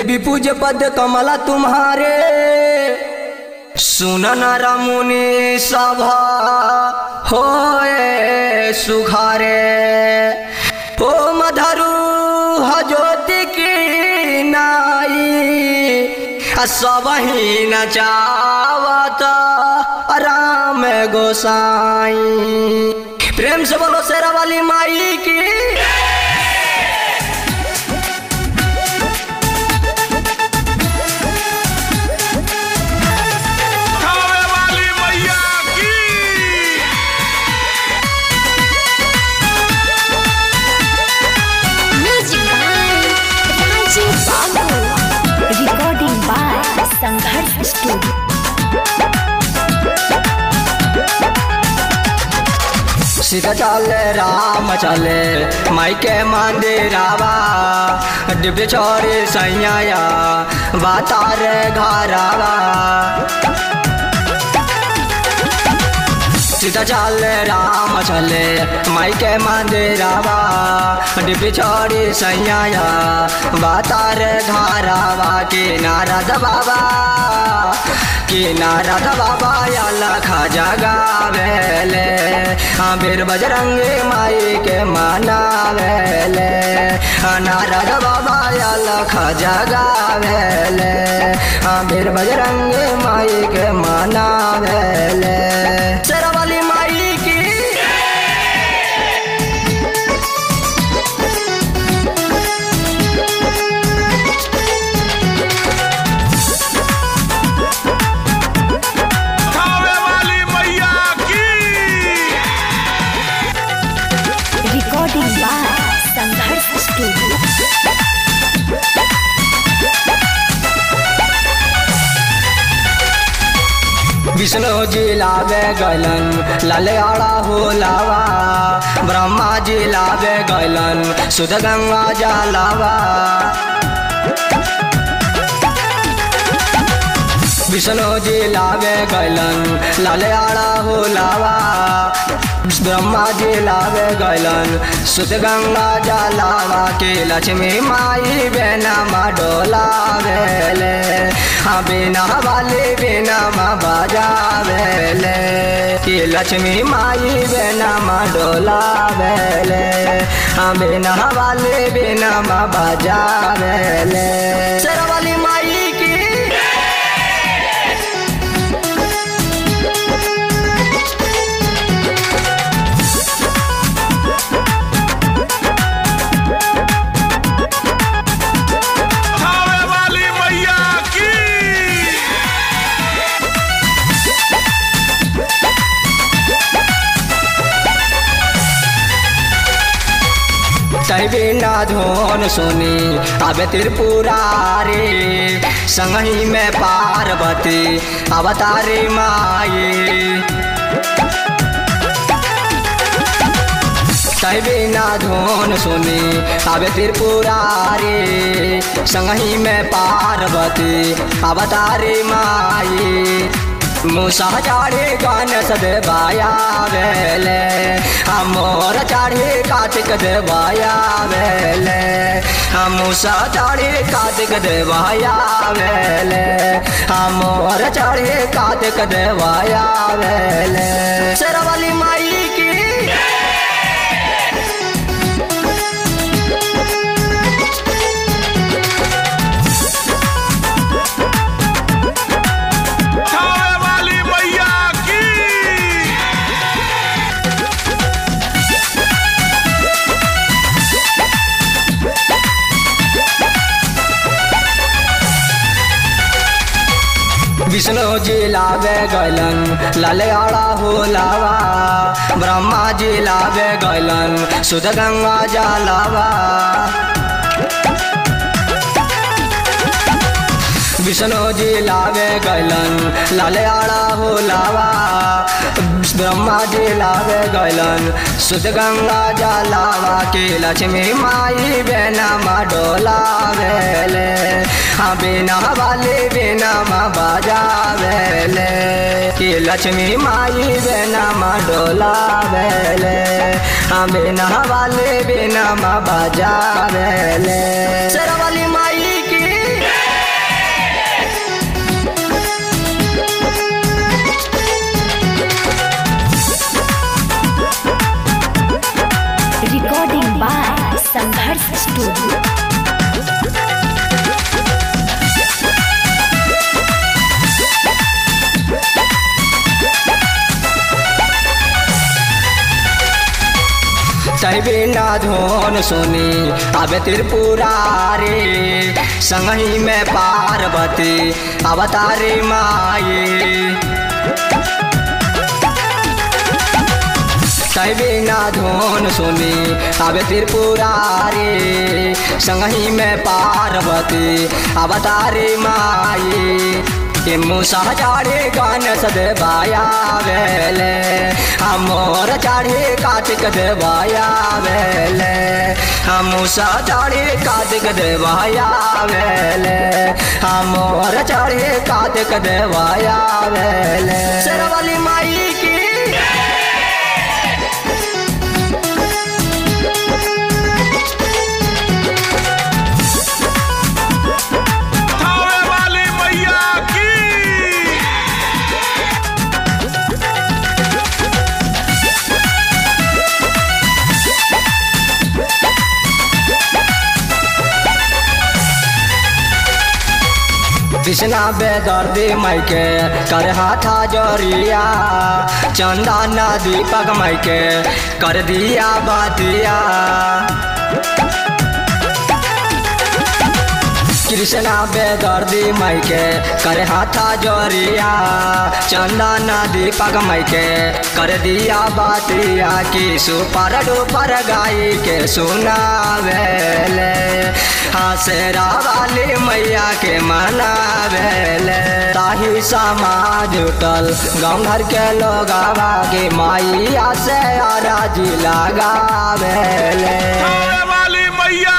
देवी पूज पद कमला तुम्हारे सुनन रमुनि सभा होए सुखारे ओ मधरु हजोति की नाई सब ही नचावत राम गोसाई प्रेम से बोलो शेरा वाली माई की खावे वाली मैया की Music by Rajiv Babu. Recording by Sangharsh Studio. Sita चले राम चले माई के मंदिरावा दिव्य चौरी सैया बातार घरावा सीता चले राम चले माई के मंदिरावा दिव्य चौरी सैया बातार घरावा के नारद बाबा कि नारद बाबा लख जगावेले हाँ बीर बजरंगी माई के मनावेले हाँ नारद बाबा लख जगावेले हाँ बीर बजरंगी माई के मनावेले शेरावाली माई की खावे वाली मैया की Recording by Sangharsh Studio. Vishnu जी लावे गलन लाले आड़ा हो लावा ब्रह्मा जी लावे गलन सुध गंगा जलावा विष्णु जी लावे गलन लाले आड़ा हो लावा ब्रह्मा जी लावे गलन सुध गंगा जलावा के लक्ष्मी माई बेना मा डोलावेले हाँ बिना वाले बिना मा बजावेले कि लक्ष्मी माई बेना मा डोलावेले हाँ बिना वाले बिना मा बजावेले शेरावाली माई की खावे वाली मैया की बिना धोन सुनी अब त्रिपुरारी संगही में पार्वती अवतारी माई बिना धोन सुनी अब त्रिपुरारी संगही में पार्वती अवतारी माई मुसा चाढ़े गान सदबाया वेले मोर चाढ़े कार्तिक देवाया वेले मुसा चाढ़े कार्तिक देवाया वेले मोर चाढ़े कार्तिक देवाया वेले शेरावाली माई की खावे वाली मैया की विष्णु जी लावे गलन लाले आड़ा हो लावा ब्रह्मा जी लावे गलन सुध गंगा जलावा विष्णु जी लावे गलन लाले आड़ा हो लावा ब्रह्मा जी लावे गलन सुध गंगा जलावा के लक्ष्मी माई बेना मा डोलावेले हाँ बिना वाले बिना मा बजावेले कि लक्ष्मी माई बेना मा डोलावेले हाँ बिना वाले बिना मा बजावेले शेरावाली माई की Recording by Sangharsh Studio. तहबे ना धोन सुनी अबे त्रिपुरारी संगही में पार्वती अवतारी माई तहबे ना धोन सुनी अबे त्रिपुरारी संगही में पार्वती अवतारी माई मुसा चाढ़े गान सदबाया वेले हमोर चाढ़े कार्तिक देवाया वेले मुसा चाढ़े कार्तिक देवाया वेले हमोर चाढ़े कार्तिक देवाया वेले शेरवाली माई की थावे वाली मैया की कृष्णा बेदर्दी मायके कर हाथा जोरिया चंदा ना दीपक मायके कर दिया बातिया कृष्णा बेदर्दी मायके कर हाथा जोरिया चंदा ना दीपक मायके कर दिया बातिया की सुपर डुपर गाई के सुनावेले हसेरा वाली मैया के मनावेले ताही समाज उठल गाँव घर के लोग के माइया से राजी लगावेले थावे वाली मैया